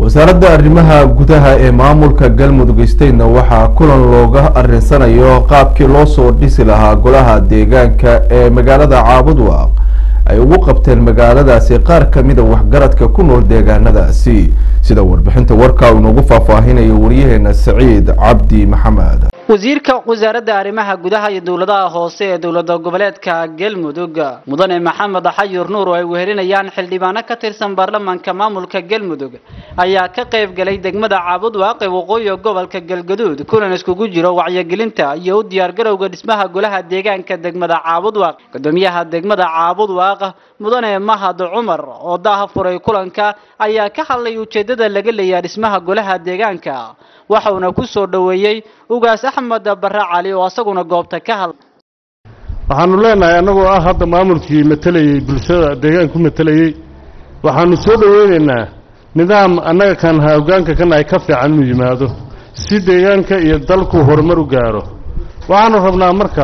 wasaaradda arrimaha gudaha ee maamulka galmudug statena waxaa kulan looga arinsanayo qaabkii loo soo dhisi lahaa golaha deegaanka ee magaalada caabudwaaq ay ugu qabteen magaaladaasi qaar kamida waxgaradka ku nool deegaanadaasi sida warbixinta warkaa uu inoogu faahfaahinayo waryaheena saciid cabdi maxamed wasiirka wasaaradda arrimaha gudaha iyo dowladaha hoose ee dowlada goboleedka galmudug mudane maxamed xayur nuur oo ay wehelinayaan xildhibaano ka tirsan baarlamaanka maamulka galmudug ayaa ka qayb galay degmada caabudwaaq ee waqooyiga gobolka galgaduud kulan iskugu jiro wacyigelinta iyo u diyaargarowga dhismaha golaha deegaanka degmada caabudwaaq gudoomiyaha degmada caabudwaaq mudane mahad cumar oo daaha furay kulanka ayaa ka hadlay ujeedada laga leeyahay dhismaha golaha deegaanka waxauna ku soo dhoweeyey ugaas axmed bare cali oo asaguna goobta ka hadlay waxaanu leenahay annagoo ah hadda maamulkii matelayey bulshada deegaanka ku matelayey waxaanu soo dhoweynaynaa nidaam annaga kan hoggaanka kan ay ka fiican inuu yimaado si deegaanka iyo dalku horumar u gaaro waxaanu rabnaa marka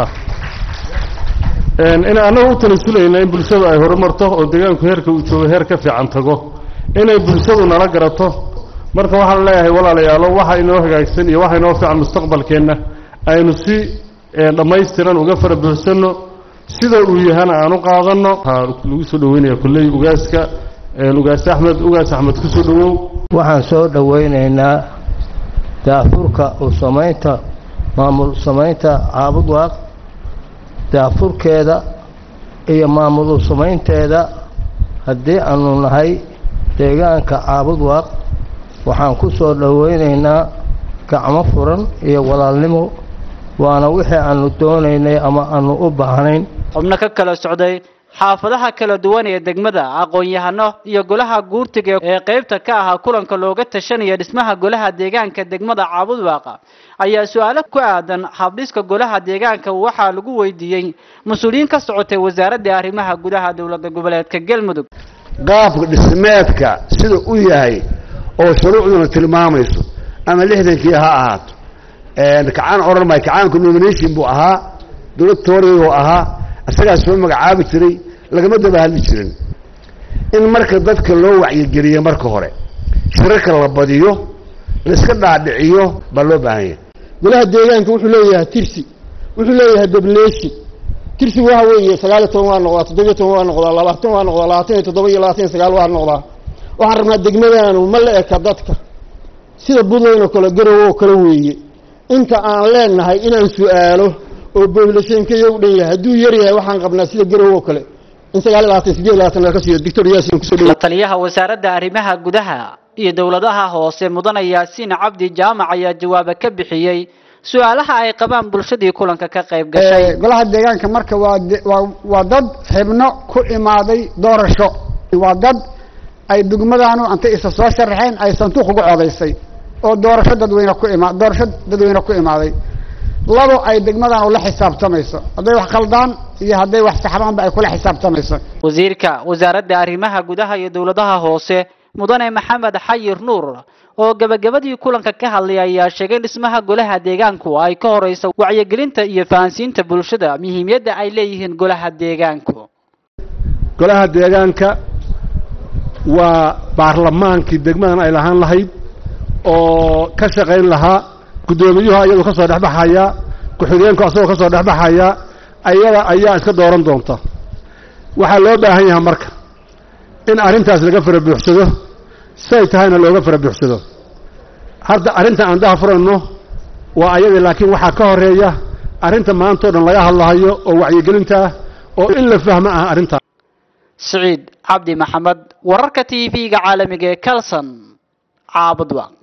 in annaga u tanasulayna in bulshadu ay horumarto oo deegaanku heerka uu joogo heer ka fiican tago inay bulshadu nala garato marka waxaan leeyahay walaalayaalo waxa inoo hagaagsan iyo waxa inoo fiican mustaqbalkeenna aynu si dhammaystiran uga fara buuxsanno sida uu yahana aan u qaadanno waxaa lagu soo dhoweynaya kulley ugaaska ugaas axmed ugaas axmed ku soo dhowow waxaan soo dhoweynaynaa daafurka u samaynta maamul samaynta caabudwaaq daafurkeeda iyo maamul u samaynteeda haddii aanu nahay deegaanka caabudwaaq waxaan ku soo dhoweynaynaa gacmo furan iyo walaalnimo waana wixii aanu doonaynay ama aanu u baahnayn xubno ka kala socday xaafadaha kala duwan ee degmada aqoon-yahano iyo golaha guurtiga ee qaybta ka ahaa kulanka looga tashanaya dhismaha golaha deegaanka degmada caabudwaaqa ayaa su-aalo ku aadan habdhiska golaha deegaanka waxaa lagu weydiiyey mas-uuliyiin ka socotay wasaaradda arrimaha gudaha dowlada goboleedka galmudug qaabka dhismeedka sida u yahay oo shuruucduna tilmaamayso ama lixdankii ha ahaato kacaan odhan maayo kacaanku nomination buu ahaa dowlad tooriyuu ahaa isagaas soo magacaabi jiray lagama daba hadli jirin in marka dadka loo wacyigeliyo marka hore shirarka la badiyo laiska dhaadhiciyo baa loo baahan yahay golaha deegaanka wuxuu leeyahay tirsi wuxuu leeyahay bableshi tirsigu waxa weeye sagaaliyo toban waa noqdaa toddobiyo toban waa noqdaa labaatan waa noqdaa labaatan iyo toddoba iyo labaatan iyo sagaal waa noqdaa waxaan rabnaa degmadaanu ma la eka dadka sida buntland oo kale garow oo kale weeye inta aan leenahay inaan su-aalo oo boblashankaya u dhan yahay hadduu yar yahay waxaan qabnaa sida garow oo kale in sagaal iyo labaatan sideed labaatan laga siiyo doctor yaasin kusoo dhow la taliyaha wasaaradda arrimaha gudaha iyo dowladaha hoose mudane yaasiin cabdi jaamac ayaa jawaaba ka bixiyey su-aalaha ay qabaan bulshadii kulanka ka qayb gashay golaha deegaanka marka waa waa waa dad xibno ku imaaday doorasho waa dad ay degmadaanu intay isa soo sharaxeen ay sanduuq ugu codaysay oo doorasho dadweyne ku ima doorasho dadweyne ku imaaday labo ay degmadaanu la xisaabtamayso hadday wax khaldaan iyo hadday wax saxbaanba ay kula xisaabtamayso wasiirka wasaaradda arrimaha gudaha iyo dowladaha hoose mudane maxamed xayir nuur oo gabagabadii kulanka ka hadlay ayaa sheegay dhismaha golaha deegaanku ay ka horeysa wacyigelinta iyo fahansiinta bulshada muhiimiyadda ay leeyihiin golaha deegaanku golaha deegaanka waa baarlamaankii degmadan ay lahaan lahayd oo ka shaqayn lahaa guddoomiyuhu ayadu ka soo dhexbaxaya ku-xigeenku asagoo ka soo dhexbaxaya ayada ayaa iska dooran doonta waxaa loo baahan yahay marka in arrintaas laga fara buuxsado say tahayna looga fara buuxsado hadda arrinta aan daha furayno waa ayadii laakiin waxaa ka horeeya arrinta maantao dhan laga hadlahayo oo wacyigelinta ah oo in la fahmo ah arrintaas siciid cabdi maxamed wararka t v-ga caalamiga ee calson caabudwa